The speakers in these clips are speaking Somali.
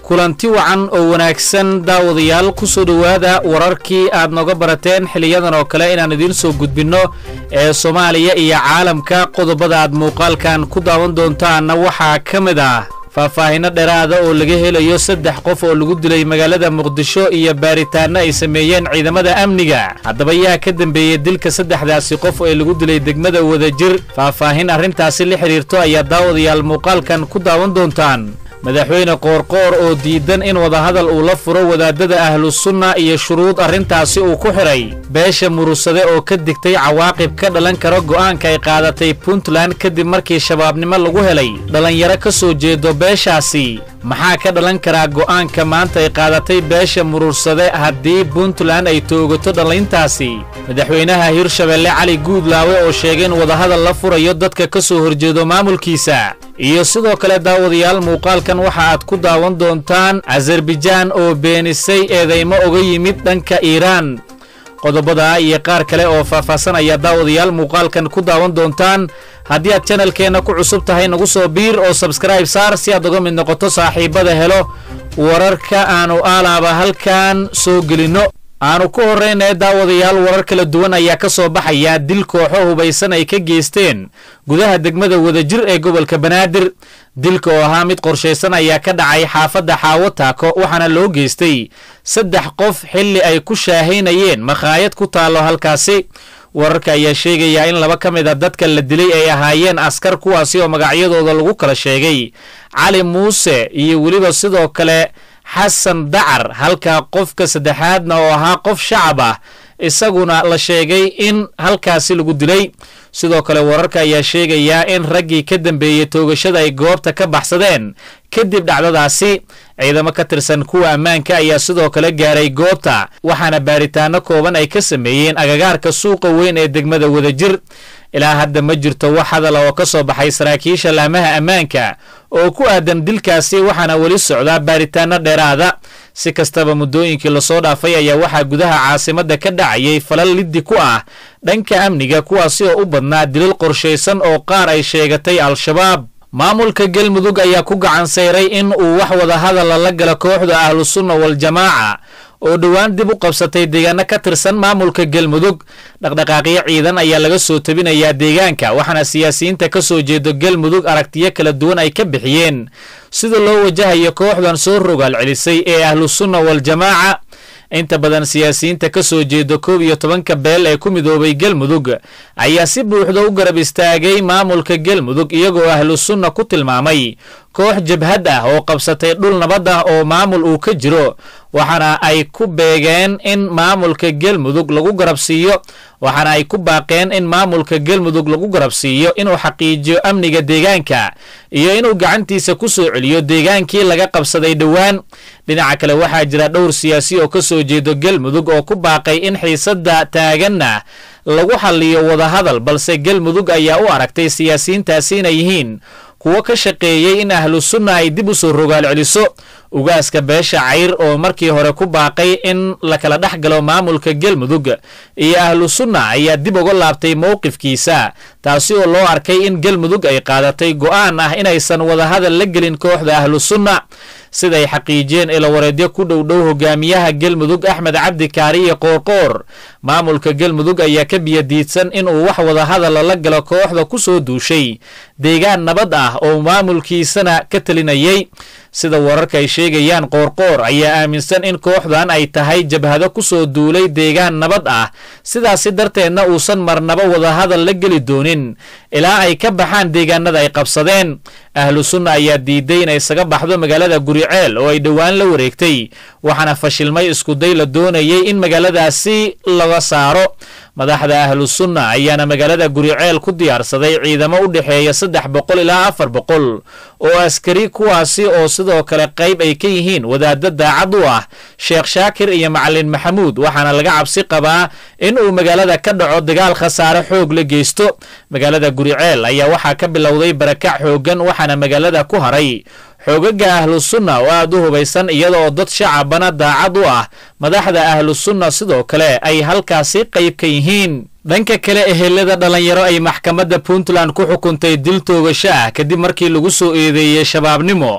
kulanti wacan oo wanaagsan daawadayaal ku soo dhowaada wararkii aad nooga barateen xiliyadan oo kale inaan idiin soo gudbinno ee soomaaliya iyo caalamka qodobada aad muuqaalkan ku daawan doontaanna waxaa ka mid ah faahfaahinno dheeraada oo laga helayo saddex qof oo lagu dilay magaalada muqdisho iyo baaritaanno ay sameeyeen ciidamada amniga haddaba yaa ka dambeeyey dilka saddexdaasi qof ee lagu dilay degmada wadajir faahfaahin arrintaasi la xidhiirto ayaa daawadayaal muuqaalkan ku daawan doontaan madaxweyne qoorqoor oo diidan in wadahadal uu la furo wadaadada ahlusunna iyo shuruud arrintaasi uu ku xidhay beesha murusade oo ka digtay cawaaqib ka dhalan kara go'aanka ay qaadatay puntland kadib markii shabaabnimo lagu helay dhallinyaro ka soo jeedo beeshaasi maxaa ka dhalan karaa go'aanka maanta ay qaadatay beesha murursade haddii puntland ay toogato dhallintaasi madaxweynaha hirshabelle cali guudlaawe oo sheegay in wadahadal la furayo dadka ka soo horjeedo maamulkiisa iyo sidoo kale daawadayaal muuqaalkan waxa aad ku daawan doontaan azarbajaan oo beenisay eedaymo oga yimid dhanka iiraan qodobada iyo qaar kale oo faahfaahsan ayaa daawadayaal muuqaalkan ku daawan doontaan haddii aad janalkeenna ku cusub tahay nagu soo biir oo sabskribe saar si aad uga mid noqoto saaxiibada helo wararka aanu aalaaba halkan soo gelinno aanu ku horraynaya daawadayaal warar kala duwan ayaa ka soo baxaya dil kooxo hubaysan ay ka geysteen gudaha degmada wadajir ee gobolka banaadir dilka oo ahaa mid qorshaysan ayaa ka dhacay xaafadda xaawo taako waxaana loo geystay saddex qof xilli ay ku shaahaynayeen makhaayad ku taallo halkaasi wararka ayaa sheegayaa in laba ka mid a dadka la dilay ay ahaayeen askar kuwaasi oo magacyadooda lagu kala sheegay cali muuse iyo weliba sidoo kale xasan dacar halka qofka saddexaadna oo ahaa qof shacab ah isaguna la sheegay in halkaasi lagu dilay sidoo kale wararka ayaa sheegayaa in raggii ka dambeeyey toogashada ay goobta ka baxsadeen kadib dhacdadaasi ciidamo ka tirsan kuwa ammaanka ayaa sidoo kale gaaray goobta waxaana baaritaano kooban ay ka sameeyeen agagaarka suuqa weyn ee degmada wadajir ilaa hadda ma jirto wax hadala oo ka soo baxay saraakiisha laamaha ammaanka oo ku aadan dilkaasi waxaana weli socdaa baaritaano dheeraada si kastaba muddooyinkii lasoo dhaafay ayaa waxaa gudaha caasimadda ka dhacayay falal liddi ku ah dhanka amniga kuwaasi oo u badnaa dilal qorshaysan oo qaar ay sheegatay al-shabaab maamulka galmudug ayaa ku gacan sayray in uu wax wadahadala la gala kooxda ahlusunna waljamaaca oo dhowaan dib u qabsatay deegaano ka tirsan maamulka galmudug dhaqdhaqaaqyo ciidan ayaa laga soo tabinayaa deegaanka waxaana siyaasiyiinta ka soo jeedo galmudug aragtiyo kala duwan ay ka bixiyeen sida loo wajahayo kooxdan soo rogaal celisay ee ahlusunna waljamaaca inta badan siyaasiyiinta ka soo jeedo koob iyo tobanka beel ee ku midoobay galmudug ayaa si buuxda u garab istaagay maamulka galmudug iyagoo ahlusunna ku tilmaamay koox jabhad ah oo qabsatay dhul nabad ah oo maamul uu ka jiro waxaana ay ku beegeen in maamulka galmudug lagu garab siiyo waxaana ay ku baaqeen in maamulka galmudug lagu garab siiyo inuu xaqiijiyo amniga deegaanka iyo inuu gacantiisa ku soo celiyo deegaankii laga qabsaday dhowaan dhinaca kale waxaa jira dhowr siyaasi oo ka soo jeedo galmudug oo ku baaqay in xiisadda taaganna lagu xalliyo wadahadal balse galmudug ayaa u aragtay siyaasiyiintaasi inay yihiin kuwo ka shaqeeyey in ahlusunna ay dib u soo rogaal celiso ugaaska beesha cayr oo markii hore ku baaqay in la kala dhex galo maamulka galmudug iyo ahlusunna ayaa dib uga laabtay mowqifkiisa taasi oo loo arkay in galmudug ay qaadatay go'aan ah inaysan wadahadal la gelin kooxda ahlusunna siday xaqiijiyeen ilawareedyo ku dhowdhow hogaamiyaha galmudug axmed cabdi kaariye qoorqoor maamulka galmudug ayaa ka biyadiidsan inuu wax wadahadala la galo kooxda ku soo duushay deegaan nabad ah oo maamulkiisana ka talinayay sida wararka ay sheegayaan qoorqoor ayaa aaminsan in kooxdan ay tahay jabhado ku soo duulay deegaan nabad ah sidaasi darteedna uusan marnaba wadahadal la geli doonin ilaa ay ka baxaan deegaanada ay qabsadeen ahlu sunna ayaa diiday inay isaga baxdo magaalada guriceel oo ay dhowaan la wareegtay waxaana fashilmay iskuday la doonayay in magaaladaasi laga saaro madaxda ahlu sunna ayaana magaalada guriceel ku diyaarsaday ciidamo u dhexeeya saddex boqol ilaa afar boqol oo askari kuwaasi oo sidoo kale qayb ay ka yihiin wadaadda daacad u ah sheekh shaakir iyo macalin maxamuud waxaana laga cabsi qabaa in uu magaalada ka dhaco dagaal khasaare xoog la geysto magaalada guriceel ayaa waxaa ka bilowday barakac xooggan waxaana magaalada ku haray xoogaga ahlu sunna oo aad u hubaysan iyada oo dad shacabana daacad u ah madaxda ahlu sunna sidoo kale ay halkaasi qayb ka yihiin dhanka kale ehelada dhalinyaro ay maxkamadda puntland ku xukuntay dil toogasho ah kadib markii lagu soo eedeeyey shabaabnimo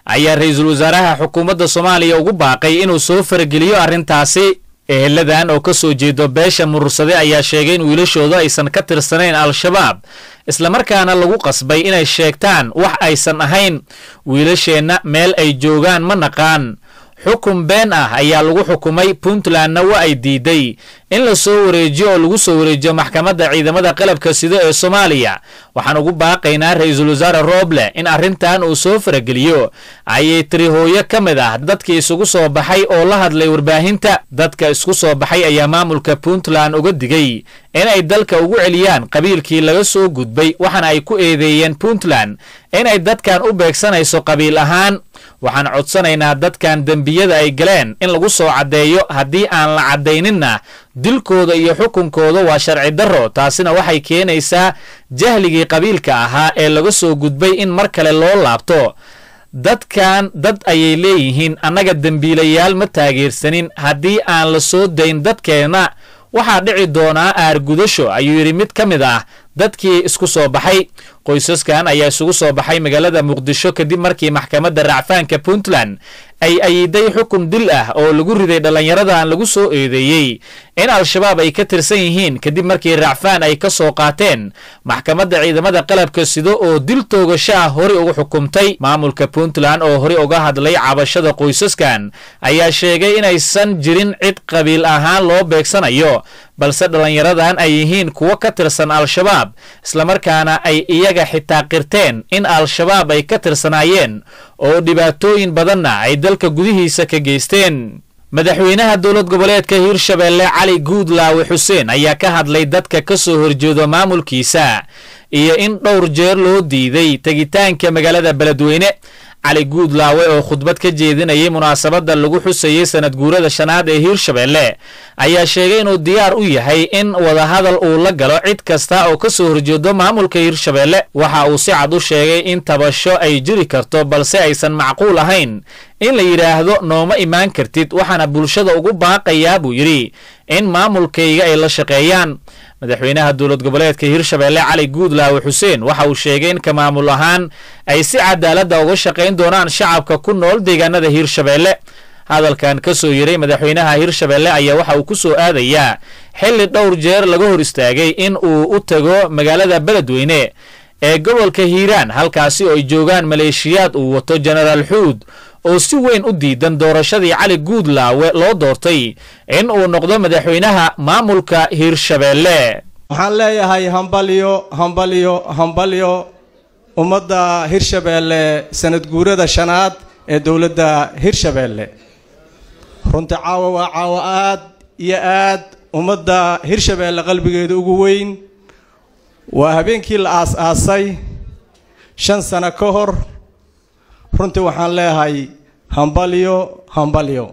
ayaa ra-iisul wasaaraha xukuumadda soomaaliya ugu baaqay inuu soo farageliyo arrintaasi eheladan oo ka soo jeedo beesha murursade ayaa sheegay in wiilashooda aysan ka tirsanayn al-shabaab islamarkaana lagu qasbay inay sheegtaan wax aysan ahayn wiilasheenna meel ay joogaan ma naqaan xukun been ah ayaa lagu xukumay puntlandna waa ay diiday in la soo wareejiyo oo lagu soo wareejiyo maxkamadda ciidamada qalabka sida ee soomaaliya waxaan ugu baaqaynaa ra-iisul wasaare rooble in arrintan uu soo farageliyo ayay tiri hooyo ka mid ah dadkii isugu soo baxay oo la hadlay warbaahinta dadka isku soo baxay ayaa maamulka puntland uga digay inay dalka ugu celiyaan qabiilkii laga soo gudbay waxaana ay ku eedeeyeen puntland inay dadkan u beegsanayso qabiil ahaan waxaan codsanaynaa dadkan dembiyada ay galeen in lagu soo caddeeyo haddii aan la caddayninna dilkooda iyo xukunkooda waa sharci darro taasina waxay keenaysaa jahligii qabiilka ahaa ee laga soo gudbay in mar kale loo laabto dadkan dad ayay leeyihiin annaga dembiilayaal ma taageersanin haddii aan la soo dayn dadkeenna waxaa dhici doonaa aargudasho ayuu yidhi mid ka mid ah dadkii isku soo baxay qoysaskan ayaa isugu soo baxay magaalada muqdisho kadib markii maxkamadda racfaanka puntland ay ayiday xukun dil ah oo lagu riday dhallinyaradan lagu soo eedeeyey in al-shabaab ay ka tirsan yihiin kadib markii racfaan ay ka soo qaateen maxkamadda ciidamada qalabka sido oo dil toogasho ah horey ugu xukumtay maamulka puntland oo horey uga hadlay cabashada qoysaskan ayaa sheegay inaysan jirin cid qabiil ahaan loo beegsanayo balse dhallinyaradan ay yihiin kuwo ka tirsan al-shabaab islamarkaana ay iyaga xitaa qirteen in al-shabaab ay ka tirsanaayeen oo dhibaatooyin badanna ay dalka gudihiisa ka geysteen madaxweynaha dowlad goboleedka hiirshabeelle cali guudlaawe xuseen ayaa ka hadlay dadka ka soo horjeedo maamulkiisa iyo in dhowr jeer loo diiday tegitaanka magaalada beledweyne cali guudlaawe oo khudbad ka jeedinayay munaasabadda lagu xusayey sanad guurada shanaad ee hiirshabeelle ayaa sheegay inuu diyaar u yahay in wadahadal uu la galo cid kasta oo ka soo horjeedo maamulka hiirshabeelle waxa uu si cad u sheegay in tabasho ay jiri karto balse aysan macquul ahayn in la yidhaahdo nooma imaan kartid waxaana bulshada ugu baaqayaa buu yidhi in maamulkayga ay la shaqeeyaan madaxweynaha dowlad goboleedka hiirshabeelle cali guudlaawe xuseen waxa uu sheegay in ka maamul ahaan ay si cadaaladda uga shaqayn doonaan shacabka ku nool deegaanada hiirshabeelle hadalkan ka soo yiray madaxweynaha hiirshabeelle ayaa waxa uu ku soo aadayaa xilli dhowr jeer laga hor istaagay in uu u tago magaalada beledweyne ee gobolka hiiraan halkaasi oo ay joogaan maleeshiyaad uu wato jenaraal xuud oo si weyn u diidan doorashadii cali guudlaawe loo doortay in uu noqdo madaxweynaha maamulka hiirshabeelle waxaan leeyahay hambalyo hambalyo hambalyo ummadda hirshabeelle sanad guurada shanaad ee dowladda hirshabeelle runtii caawa waa caawa aad iyo aad ummadda hirshabeelle qalbigeeda ugu weyn waa habeenkii la aas-aasay shan sano ka hor runtii waxaan leeyahay hambalyo hambalyo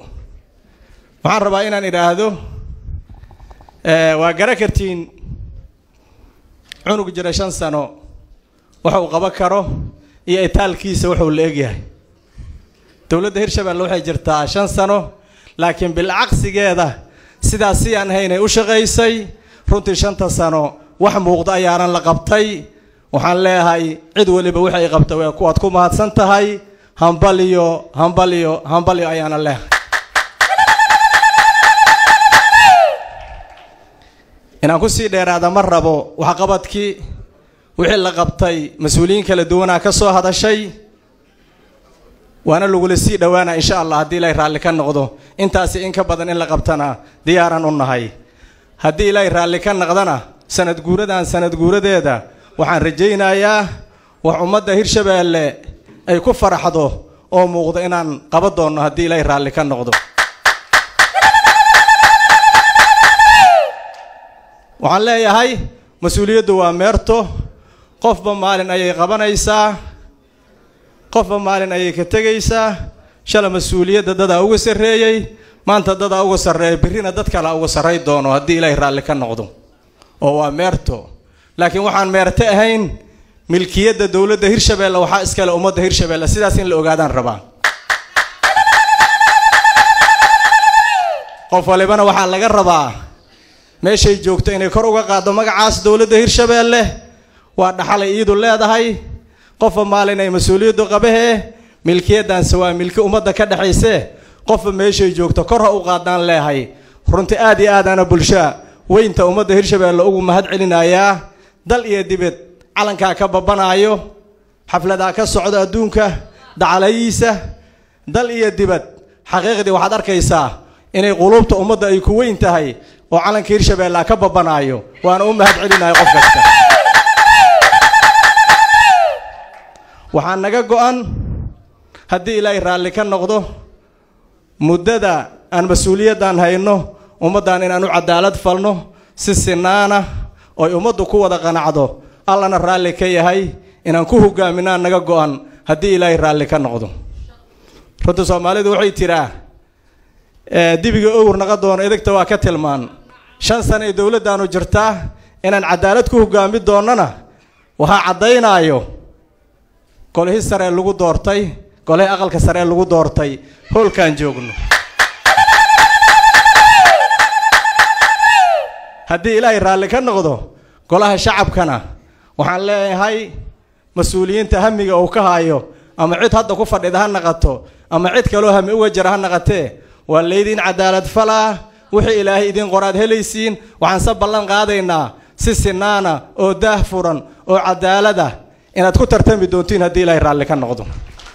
waxaan rabaa inaan idhaahdo waa gara kartiin cunug jira shan sano waxa uu qaban karo iyo itaalkiisa wuxuu la egyahay dowladda hirshabeelle waxay jirtaa shan sano laakiin bilcaqsigeeda sidaas si aan haynay u shaqaysay runtii shanta sano wax muuqda ayaanan la qabtay waxaan leeyahay cid weliba wixi ay qabta waa kuwaad ku mahadsan tahay hambalyo hambalyo hambalyo ayaana leeyahay inaan kusii dheeraada ma rabo waxqabadkii wixii la qabtay mas-uuliyiin kala duwanaa ka soo hadashay waana lagula sii dhowaana insha allah haddii ilaahay raalli ka noqdo intaasi in ka badan in la qabtana diyaaran u nahay haddii ilaahay raalli ka noqdana sanad guuradan sanad guuradeeda waxaan rajaynayaa wax ummadda hirshabeelle ay ku faraxdo oo muuqdo inaan qaban doonno haddii ilaahay raalli ka noqdo waxaan leeyahay mas-uuliyaddu waa meerto qofba maalin ayay qabanaysaa qofba maalin ayay ka tegaysaa shala mas-uuliyadda dadaa uga sarreeyey maanta dadaa uga sarreeya birrina dad kalea uga sarray doono haddii ilaahay raalli ka noqdo oo waa meerto laakiin waxaan meerte ahayn milkiyadda dowladda hirshabeelle waxaa iskale ummadda hirshabeelle sidaas in la ogaadaan rabaa qof walibana waxaa laga rabaa meeshay joogto inay kor uga qaaddo magacaas dowladda hirshabeelle waa dhaxalay iidu leedahay qofba maalin ay mas-uuliyaddu qabahee milkiyaddaanse waa milki ummadda ka dhexaysee qofba meeshay joogto kor ha u qaadaan leehay runtii aad iyo aadaana bulshaa weynta ummadda hirshabeelle ugu mahad celinayaa dal iyo dibed calankaa ka babanaayo xafladaa ka socdo adduunka dacalayiisa dal iyo dibad xaqiiqdii waxaad arkaysaa inay quluubta ummadda ay ku weyn tahay oo calanka hirshabeellea ka babanaayo waana u mahad celinayo qof kasta waxaa naga go-an haddii ilaahay raalli ka noqdo muddada aan mas-uuliyaddan hayno ummaddan inaan u cadaalad falno si sinaana oy ummaddu ku wada qanacdo allana raalli ka yahay inaan ku hogaaminaan naga go-an haddii ilaahay raalli ka noqdo runta soomaalidu waxay tiraa dibiga owr naqa doono edegta waa ka tilmaan shan sana ee dowladdaanu jirtaa inaan cadaalad ku hogaami doonnana waxaa caddaynaayo golihii saree lagu doortay golihii aqalka saree lagu doortay hoolkaan joogno haddii ilaahay raalli ka noqdo golaha shacabkana waxaan leeyahay mas-uuliyiinta hamiga uu ka haayo ama cid hadda ku fadhida ha naqato ama cid kaloo hami uga jira ha naqatee waa laydiin cadaalad falaa wixii ilaahay idiin qoraad helaysiin waxaan se ballan qaadaynaa si sinaana oo daah furan oo cadaalada inaad ku tartami doontiin haddii ilaahay raalli ka noqdo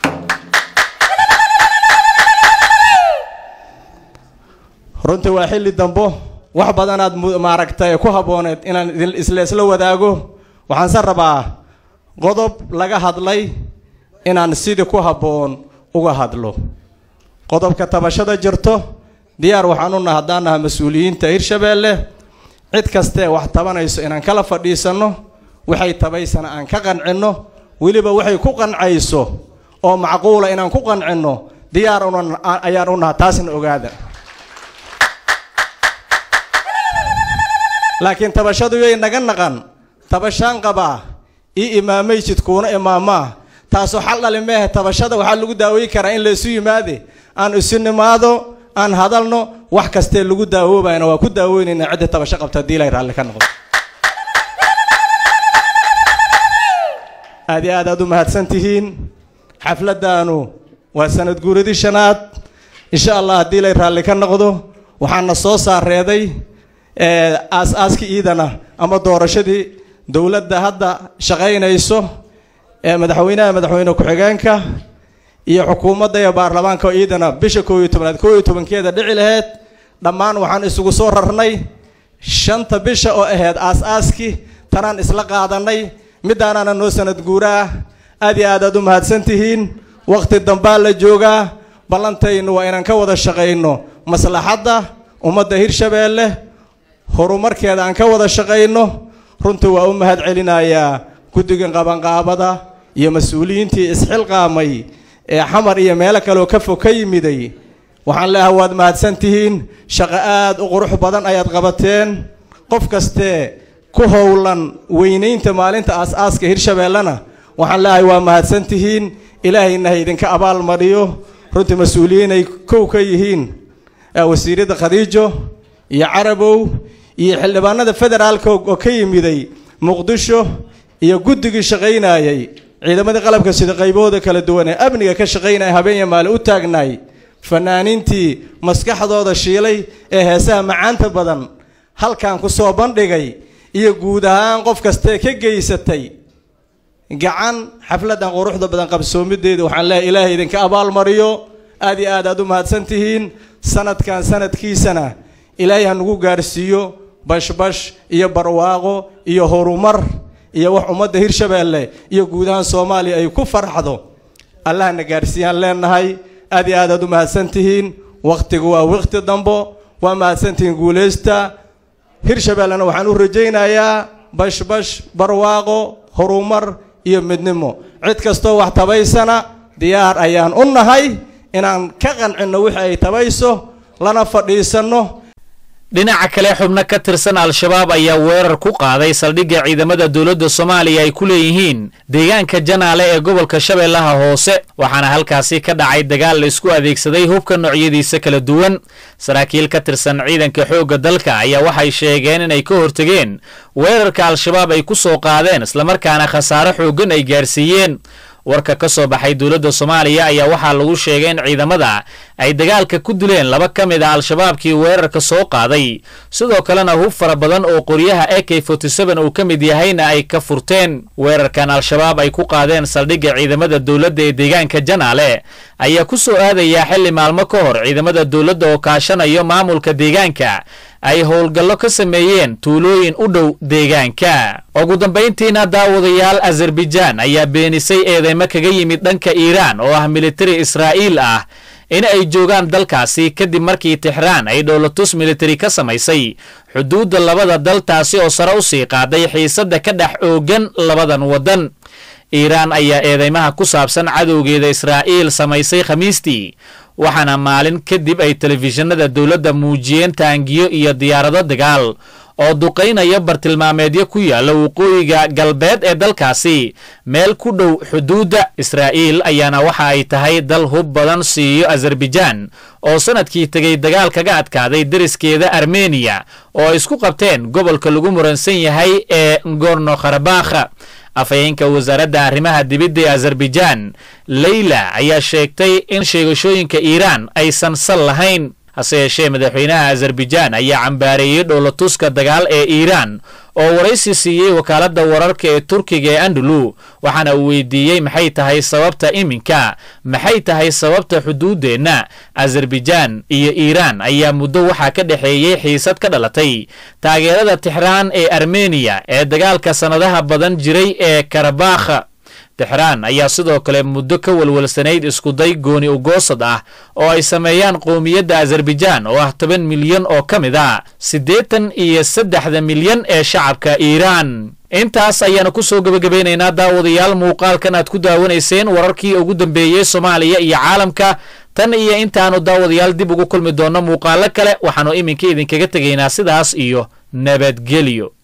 runtii waa xilli dambo wax badanaad maaragtay ku habbooneed inaan idin isla isla wadaago waxaanse rabaa qodob laga hadlay inaan sidii ku habboon uga hadlo qodobka tabashada jirto diyaar waxaan u naha haddaan naha mas-uuliyiinta hirshabeelle cid kastee wax tabanayso inaan kala fadhiisanno waxay tabaysana aan ka qancinno weliba waxay ku qancayso oo macquula inaan ku qancinno diyaar una ayaan u naha taasna ogaada laakiin tabashadu yay naga naqan tabashaan qabaa ii imaamaysid kuuna imaamaa taasoo xal dhali meehe tabashada waxaa lagu daaweyi karaa in laysu yimaade aan isu nimaado aan hadalno wax kastee lagu daawoobayna waa ku daaweynayna cidda tabasho qabta haddii ilay raalli ka noqdo aad iyo aad aad u mahadsan tihiin xafladdaanu waa sanad guuradii shanaad insha allah haddii ilay raalli ka noqdo waxaana soo saareeday aas-aaska iidana ama doorashadii dowladda hadda shaqaynayso ee madaxweynaha madaxweyne ku-xigeenka iyo xukuumadda iyo baarlamaanka oo iidana bisha koob iyo tobnaad koob iyo tobankeeda dhici laheyd dhammaan waxaan isugu soo rarnay shanta bisha oo ahayd aas-aaskii tanaan isla qaadanay middaanaana noo sanad guuraa aad iyo aad aad u mahadsan tihiin wakhti dambaa la joogaa ballantaynu waa inaan ka wada shaqayno maslaxadda ummadda hirshabeelle horumarkeeda aan ka wada shaqayno runtii waa u mahad celinayaa guddiga qabanqaabada iyo mas-uuliyiintii isxilqaamay ee xamar iyo meelo kaleoo ka fog ka yimiday waxaan leeahay waad mahadsan tihiin shaqo aad u qurux badan ayaad qabateen qof kastee ku howlan weynaynta maalinta aas-aaska hirshabeellena waxaan leeahay waa mahadsan tihiin ilaahayna ha idinka abaal mariyo runtii mas-uuliyiinay kow ka yihiin wasiiradda khadiijo iyo carabow iyo xildhibaanada federaalka oo ka yimiday muqdisho iyo guddigii shaqaynayay ciidamadii qalabka sida qaybahooda kala duwan ee amniga ka shaqaynaya habeenya maali u taagnaay fanaaniintii maskaxdooda shiilay ee heesaha macaanta badan halkan ku soo bandhigay iyo guud ahaan qof kastee ka geysatay gacan xafladdan quruxda badan qabsoomideeda waxaan leehay ilaahay idinka abaalmariyo aad iyo aad aad u mahadsan tihiin sanadkan sanadkiisana ilaahay ha nagu gaarsiiyo bashbash iyo barwaaqo iyo horumar iyo wax ummadda hirshabeelle iyo guud ahaan soomaaliya ay ku farxdo allahna gaarsiiyaan leenahay aad iyo aad aad u mahadsan tihiin wakhtigu waa wakhti dambo waa mahadsantihiin guulaysta hirshabeellena waxaan u rajaynayaa bashbash barwaaqo horumar iyo midnimo cid kastoo wax tabaysana diyaar ayaan u nahay inaan ka qancinno wixii ay tabayso lana fadhiisanno dhinaca kale xubno ka tirsan al-shabaab ayaa weerar ku qaaday saldhigga ciidamada dowladda soomaaliya ay ku leeyihiin deegaanka janaale ee gobolka shabeellaha hoose waxaana halkaasi ka dhacay dagaal la isku adeegsaday hubka noocyadiisa kala duwan saraakiil ka tirsan ciidanka xoogga dalka ayaa waxay sheegeen inay ka hortegeen weerarka al-shabaab ay ku soo qaadeen islamarkaana khasaare xooggan ay gaarsiiyeen warka ka soo baxay dowladda soomaaliya ayaa waxaa lagu sheegay in ciidamada ay dagaalka ku dileen laba ka mid a al-shabaabkii weerarka soo qaaday sidoo kalena hub fara badan oo qoryaha a k uu ka mid yahayna ay ka furteen weerarkan al-shabaab ay ku qaadeen saldhigga ciidamada dowladda ee deegaanka janaale ayaa ku soo aadayaa xilli maalmo ka hor ciidamada dowladda oo kaashanayo maamulka deegaanka ay howlgallo ka sameeyeen tuulooyin u dhow deegaanka ugu dambayntiina daawadayaal azerbaijaan ayaa beenisay eedeymo kaga yimid dhanka iiraan oo ah militari israa'iil ah in ay joogaan dalkaasi kadib markii tixraan ay dhowlatus militari ka samaysay xuduudda labada dal taasi oo sare u sii qaaday xiisadda ka dhex oogan labadan waddan iiraan ayaa eedeymaha ku saabsan cadowgeeda israa'iil samaysay khamiistii waxaana maalin kadib ay telefishinada dowladda muujiyeen taangiyo iyo diyaarado dagaal oo duqaynaya bartilmaameedyo ku yaalla waqooyiga galbeed ee dalkaasi meel ku dhow xuduudda israa'iil ayaana waxa ay tahay dal hub badan siiyo azerbaijaan oo sanadkii tegay dagaal kaga adkaaday deriskeeda armeniya oo ay isku qabteen gobolka lagu muransan yahay ee ngorno kharabakha afhayeenka wasaaradda arrimaha dibidda ee azerbaijaan leyla ayaa sheegtay in sheegashooyinka iiraan aysan sal lahayn hase yeeshee madaxweynaha azerbaijaan ayaa cambaareeyey dhowlatuska dagaal ee iiraan oo waraysi siiyey wakaaladda wararka ee turkiga ee andulu waxaana uu weydiiyey maxay tahay sababta iminka maxay tahay sababta xuduuddeenna azerbaijaan iyo iiraan ayaa muddo waxaa ka dhexeeyey xiisad ka dhalatay taageerada tixraan ee armeniya ee dagaalka sannadaha badan jiray ee karabakha tixraan ayaa sidoo kale muddo ka walwalsanayd iskuday gooni ugoosad ah oo ay sameeyaan qowmiyadda azerbaijaan oo ah toban milyan oo ka mid a siddeetan iyo saddexda milyan ee shacabka iiraan intaas ayaanu ku soo gebagabaynaynaa daawadayaal muuqaalkan aad ku daawanayseen wararkii ugu dambeeyey soomaaliya iyo caalamka tan iyo intaanu daawadayaal dib ugu kulmi doonno muuqaalo kale waxaannu iminka idinkaga tegaynaa sidaas iyo nabadgelyo